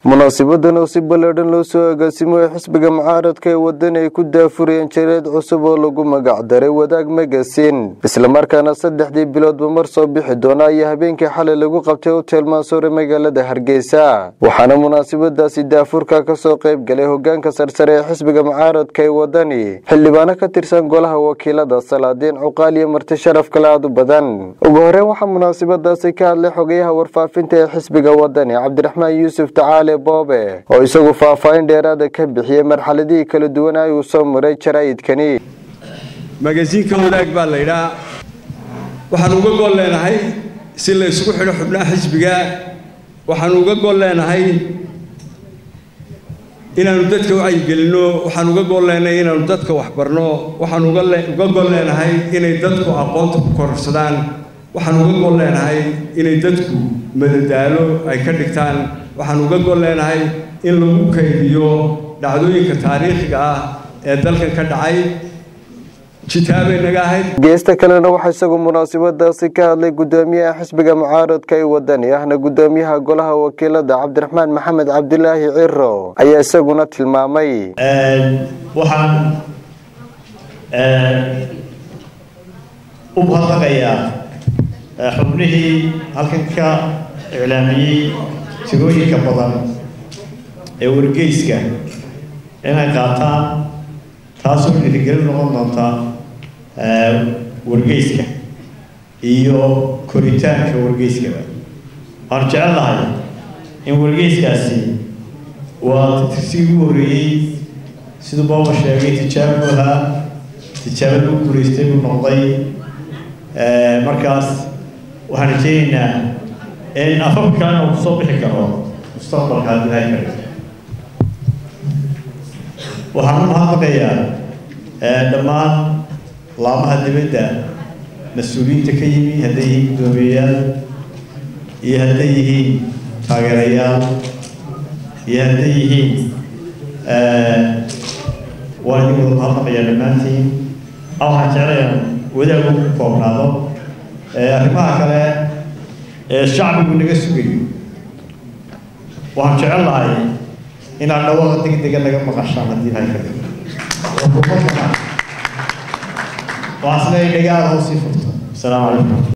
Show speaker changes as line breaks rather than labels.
munaasabadan oo si ballaadhan loo soo agaasimo ee xisbiga mucaaradka ee waddan ay ku daafurayeen jireed cusub oo lagu magac daray wadaag magasin islamarkaana saddexdii biloodba mar soo bixi doona ayaa habeenkii xalay lagu qabtay hotel maasoore magaalada hargeysa waxaana munaasabadaasi daafurka ka soo qayb galay hogaanka sarsare ee xisbiga mucaaradka ee waddani xildhibaano ka tirsan golaha wakiilada salaadiin cuqaal iyo marti sharaf kale aad u badan ugu horreyn waxaa munaasabadaasi ka hadlay xogayaha warfaafinta ee xisbiga waddani cabdiraxmaan yuusuf tacaale boobe oo isagu faahfaahin dheeraada ka bixiyey marxaladihii kala duwanay uu soo maray jaraa'idkani
magasiinka wadaag baa la yidhaa waxaan uga gol leenahay si la isugu xidho xubnaha xisbiga waxaan uga gol leenahay inaanu dadka wacyigelinno waxaan uga gol leenahay inaanu dadka waxbarno waxaan uga gol leenahay inay dadku aqoonta ku kororsadaan waxaan uga gol leenahay inay dadku madadaalo ay ka dhigtaan waxaan uga gol leenahay in lagu kaydiyo dhacdooyinka taariikhiga ah ee dalkan ka dhacay jitaabay naga ahayd
geesta kalena waxaa isagu munaasabadaasi ka hadlay gudoomiyaha xisbiga mucaaradka ee wadani ahna gudoomiyaha golaha wakiilada cabdiraxmaan maxamed cabdilaahi ciro ayaa isaguna tilmaamay
waxaan u mahadnaqayaa xubnihii halkan ka iclaamiyey tirooyinka badan ee wargeyska inay qaataan taasoo dhiirigelin noqon doonta wargeyska iyo koritaanka wargeyskaba waxaan jecel lahay in wargeyskaasi waa tirsigii ugu horreeyey siduu booba sheegay tijaabo ahaa tijaabo lagu guulaystay buu noqday markaas waxaan rajeynaynaa in afafka kalena uu kusoo bixi karo mustaqbalka haddii ilahay kale waxaan u mahadnaqayaa dhammaan laamaha dibadda mas-uuliyiinta ka yimi hadday yihiin guddoomiyeyaal iyo hadday yihiin taageerayaal iyo hadday yihiin waa idin wada mahadnaqayaa dhammaantiin a waxaan jeclayaa wadaagu ku koobnaado arrimaha kale ee shacbigu naga sugayo waxaan jecel lahay inaad dhawaaqa degdega naga maqashaan haddii ilahay ka dhigo waxaas leeyahay dhagaada hoosii furto asalaamu calaykum